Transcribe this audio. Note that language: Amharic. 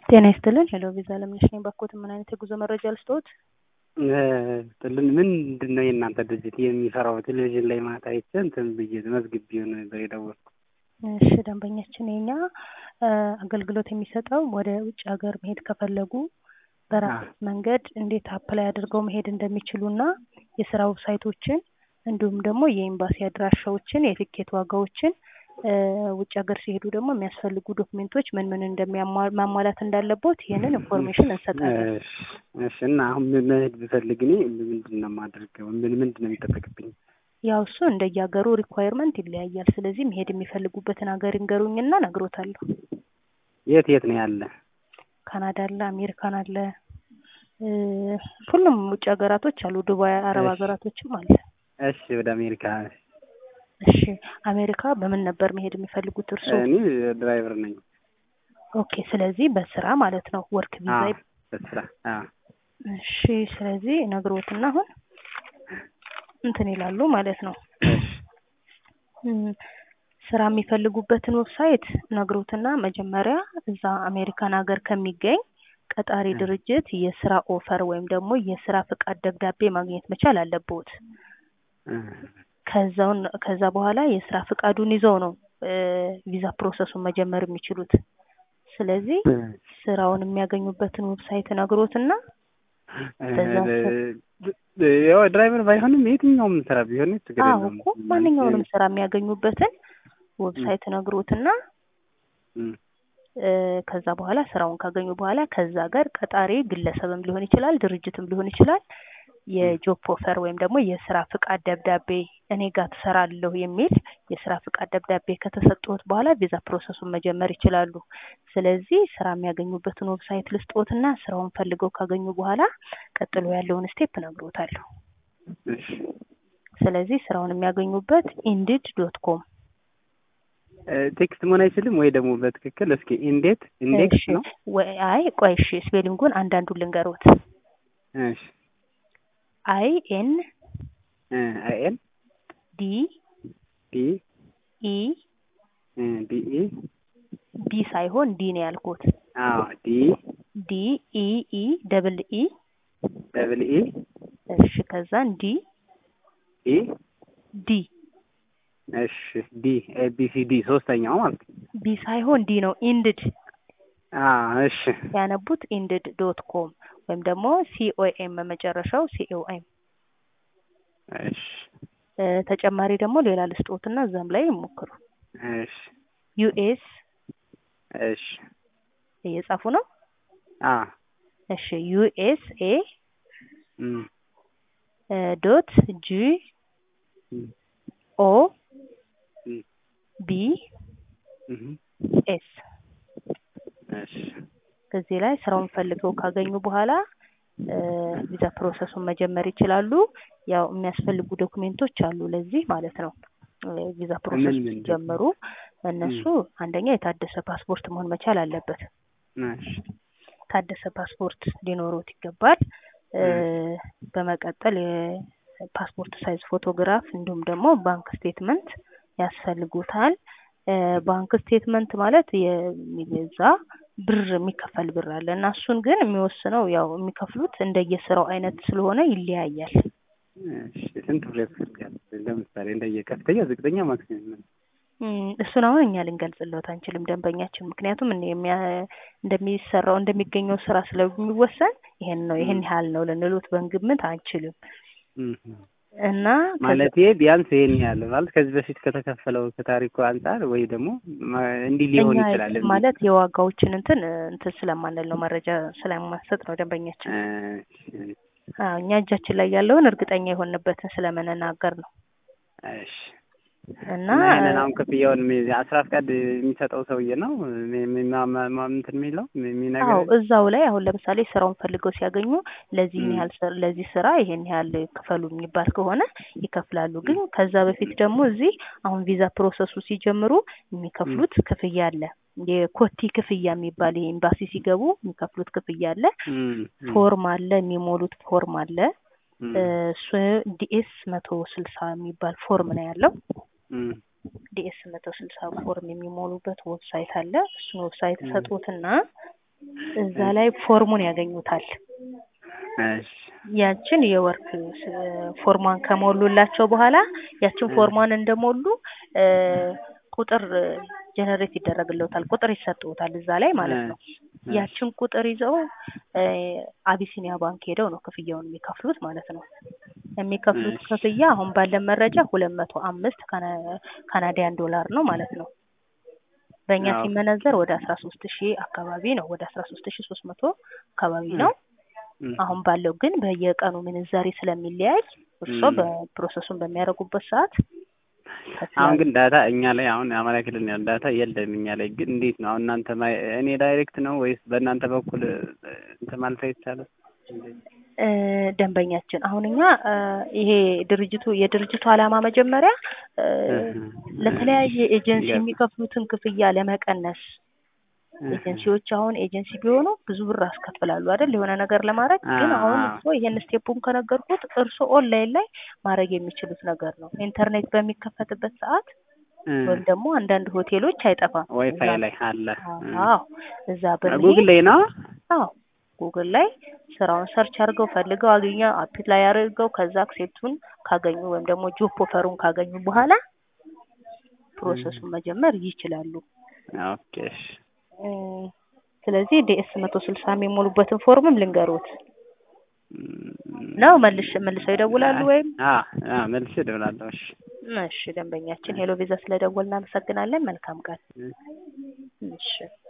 ጤና ይስጥልን ሄሎ ቪዛ ለምነሽ ነኝ ባኮት ምን አይነት የጉዞ መረጃ ልስጥዎት? ጥልን ምንድን ነው የእናንተ ድርጅት የሚሰራው? ቴሌቪዥን ላይ ማታ አይቼ እንትን ብዬ መዝግቤውን ነበር የደወልኩት። እሺ ደንበኛችን የኛ አገልግሎት የሚሰጠው ወደ ውጭ ሀገር መሄድ ከፈለጉ በራስ መንገድ እንዴት አፕላይ አድርገው መሄድ እንደሚችሉና የስራ ዌብሳይቶችን እንዲሁም ደግሞ የኤምባሲ አድራሻዎችን የትኬት ዋጋዎችን ውጭ ሀገር ሲሄዱ ደግሞ የሚያስፈልጉ ዶክሜንቶች ምን ምን እንደማሟላት እንዳለቦት ይህንን ኢንፎርሜሽን እንሰጣለን። እሺ እና አሁን መሄድ ብፈልግ እኔ ምንድን ነው የማደርገው? ምን ምንድን ነው የሚጠበቅብኝ? ያው እሱ እንደየሀገሩ ሪኳየርመንት ይለያያል። ስለዚህ መሄድ የሚፈልጉበትን ሀገር ይንገሩኝና ነግሮታለሁ። የት የት ነው ያለ? ካናዳ አለ፣ አሜሪካን አለ፣ ሁሉም ውጭ ሀገራቶች አሉ። ዱባይ፣ አረብ ሀገራቶችም አለ። እሺ ወደ አሜሪካ እሺ አሜሪካ በምን ነበር መሄድ የሚፈልጉት እርሱ? እኔ ድራይቨር ነኝ። ኦኬ ስለዚህ በስራ ማለት ነው ወርክ ቪዛ። በስራ እሺ ስለዚህ ነግሮትና አሁን እንትን ይላሉ ማለት ነው። ስራ የሚፈልጉበትን ዌብሳይት ነግሮትና መጀመሪያ እዛ አሜሪካን ሀገር ከሚገኝ ቀጣሪ ድርጅት የስራ ኦፈር ወይም ደግሞ የስራ ፍቃድ ደብዳቤ ማግኘት መቻል አለብዎት። ከዛውን ከዛ በኋላ የስራ ፍቃዱን ይዘው ነው ቪዛ ፕሮሰሱን መጀመር የሚችሉት። ስለዚህ ስራውን የሚያገኙበትን ዌብሳይት ነግሮትና ያው ድራይቨር ባይሆንም የትኛውም ስራ ቢሆን ችግር አዎ የለውም። እኮ ማንኛውንም ስራ የሚያገኙበትን ዌብሳይት ነግሮትና ከዛ በኋላ ስራውን ካገኙ በኋላ ከዛ ጋር ቀጣሪ ግለሰብም ሊሆን ይችላል፣ ድርጅትም ሊሆን ይችላል የጆብ ኦፈር ወይም ደግሞ የስራ ፍቃድ ደብዳቤ እኔ ጋር ትሰራለሁ የሚል የስራ ፍቃድ ደብዳቤ ከተሰጠዎት በኋላ ቪዛ ፕሮሰሱን መጀመር ይችላሉ። ስለዚህ ስራ የሚያገኙበትን ዌብሳይት ልስጥዎትና ስራውን ፈልገው ካገኙ በኋላ ቀጥሎ ያለውን ስቴፕ እነግሮታለሁ። ስለዚህ ስራውን የሚያገኙበት ኢንዲድ ዶት ኮም ቴክስት መሆን አይችልም ወይ ደግሞ በትክክል እስኪ ኢንዴት ኢንዴክስ ነው ወይ አይ ቆይ እሺ ስፔሊንጉን አንዳንዱን ልንገሮት እሺ አይ ኤን አይ ኤን ዲ ዲ ኢ ዲ ኢ ዲ ሳይሆን ዲ ነው ያልኩት። አዎ ዲ ዲ ኢ ኢ ደብል ኢ ደብል ኢ እሺ ከዛን ዲ ኢ ዲ እሺ ዲ ኤ ቢ ሲ ዲ ሶስተኛው ማለት ነው። ቢ ሳይሆን ዲ ነው ኢንድድ አዎ እሺ ያነቡት ኢንድድ ዶት ኮም ወይም ደግሞ ሲኦኤም መጨረሻው ሲኦኤም። እሺ ተጨማሪ ደግሞ ሌላ ልስጦትና እዛም ላይ ይሞክሩ። እሺ ዩኤስ እሺ እየጻፉ ነው። አ እሺ ዩኤስኤ እም ዶት ጂ ኦ እም ቢ እም ኤስ እሺ እዚህ ላይ ስራውን ፈልገው ካገኙ በኋላ ቪዛ ፕሮሰሱን መጀመር ይችላሉ። ያው የሚያስፈልጉ ዶክሜንቶች አሉ ለዚህ ማለት ነው። ቪዛ ፕሮሰሱ ምን ምን ሲጀምሩ እነሱ አንደኛ የታደሰ ፓስፖርት መሆን መቻል አለበት። እሺ የታደሰ ፓስፖርት ሊኖሩት ይገባል። በመቀጠል የፓስፖርት ሳይዝ ፎቶግራፍ እንዲሁም ደግሞ ባንክ ስቴትመንት ያስፈልጉታል። ባንክ ስቴትመንት ማለት የሚገዛ ብር የሚከፈል ብር አለ እና እሱን ግን የሚወስነው ያው የሚከፍሉት እንደየስራው አይነት ስለሆነ ይለያያል። እሺ ስንት ብር ያስፈልጋል? ለምሳሌ እንደየ ከፍተኛ፣ ዝቅተኛ፣ ማክሲመም እሱን አሁን እኛ ልንገልጽለት አንችልም ደንበኛችን፣ ምክንያቱም እንደሚሰራው እንደሚገኘው ስራ ስለሚወሰን ይሄን ነው ይሄን ያህል ነው ልንሉት በግምት አንችልም። እና ማለት ቢያንስ ይሄን ያህል ማለት ከዚህ በፊት ከተከፈለው ከታሪኩ አንጻር ወይ ደግሞ እንዲህ ሊሆን ይችላል ማለት የዋጋዎችን እንትን እንትን ስለማንል ነው መረጃ ስለማንሰጥ ነው ደንበኛችን። እኛ እጃችን ላይ ያለውን እርግጠኛ የሆንበትን ስለምንናገር ነው። እሺ እና ይሄንን አሁን ክፍያውን አስራ ፍቃድ የሚሰጠው ሰውዬ ነው እንትን የሚለው የሚነግረው አዎ እዛው ላይ አሁን ለምሳሌ ስራውን ፈልገው ሲያገኙ ለዚህ ያህል ለዚህ ስራ ይሄን ያህል ክፈሉ የሚባል ከሆነ ይከፍላሉ። ግን ከዛ በፊት ደግሞ እዚህ አሁን ቪዛ ፕሮሰሱ ሲጀምሩ የሚከፍሉት ክፍያ አለ። የኮቲ ክፍያ የሚባል ይሄ ኤምባሲ ሲገቡ የሚከፍሉት ክፍያ አለ። ፎርም አለ፣ የሚሞሉት ፎርም አለ። እሱ ዲኤስ መቶ ስልሳ የሚባል ፎርም ነው ያለው። ዲኤስ መቶ ስልሳ ፎርም የሚሞሉበት ዌብሳይት አለ። እሱን ዌብሳይት ሰጡትና እዛ ላይ ፎርሙን ያገኙታል። እሺ ያችን የወርክ ስ- ፎርሟን ከሞሉላቸው በኋላ ያችን ፎርሟን እንደሞሉ እ ቁጥር ጀነሬት ይደረግልዎታል። ቁጥር ይሰጥዎታል እዛ ላይ ማለት ነው። እሺ ያችን ቁጥር ይዘው እ አቢሲኒያ ባንክ ሄደው ነው ክፍያውን የሚከፍሉት ማለት ነው። የሚከፍሉት እሺ። ክፍያ አሁን ባለን መረጃ ሁለት መቶ አምስት ካና- ካናዲያን ዶላር ነው ማለት ነው። በእኛ አዎ። ሲመነዘር ወደ አስራ ሶስት ሺህ አካባቢ ነው። ወደ አስራ ሶስት ሺህ ሶስት መቶ አካባቢ ነው። እም፣ አሁን ባለው ግን በየቀኑ ምንዛሬ ስለሚለያይ እርስዎ እም። በፕሮሰሱን በሚያደርጉበት ሰዓት አሁን ግን ዳታ እኛ ላይ አሁን አማራ ክልል ነው ያለው ዳታ የለም እኛ ላይ ግን እንዴት ነው አሁን እናንተ ማይ- እኔ ዳይሬክት ነው ወይስ በእናንተ በኩል እ፣ እንትን ማለት አይቻልም? እ ደንበኛችን አሁን እኛ እ ይሄ ድርጅቱ የድርጅቱ ዓላማ መጀመሪያ እ ለተለያየ ኤጀንሲ ገባ። የሚከፍሉትን ክፍያ ለመቀነስ ኤጀንሲዎች አሁን ኤጀንሲ ቢሆኑ ብዙ ብር ያስከፍላሉ አይደል የሆነ ነገር ለማድረግ ግን አሁን አዎ። እርስዎ ይሄን ስቴፑን ከነገርኩት እርስዎ ኦንላይን ላይ ማድረግ የሚችሉት ነገር ነው ኢንተርኔት በሚከፈትበት ሰዓት እ፣ ወይም ደግሞ አንዳንድ ሆቴሎች አይጠፋም ዋይፋይ እዛ- ላይ አለ እ። አዎ እዛ በመሄድ ጉግል ላይ ነው አዎ ጉግል ላይ ስራውን ሰርች አድርገው ፈልገው አገኘ አፕላይ አድርገው ከዛ አክሴፕቱን ካገኙ ወይም ደግሞ ጆብ ኦፈሩን ካገኙ በኋላ ፕሮሰሱን መጀመር ይችላሉ። ኦኬ እሺ እ ስለዚህ ዲኤስ መቶ ስልሳ የሚሞሉበትን ፎርምም ልንገሮት እም፣ ነው መልሽ መልሰው ይደውላሉ ወይም አ አ መልሼ እደውላለሁ። እሺ እሺ ደንበኛችን ሄሎ ቪዛ ስለደወል እናመሰግናለን መልካም ቀን እ። እሺ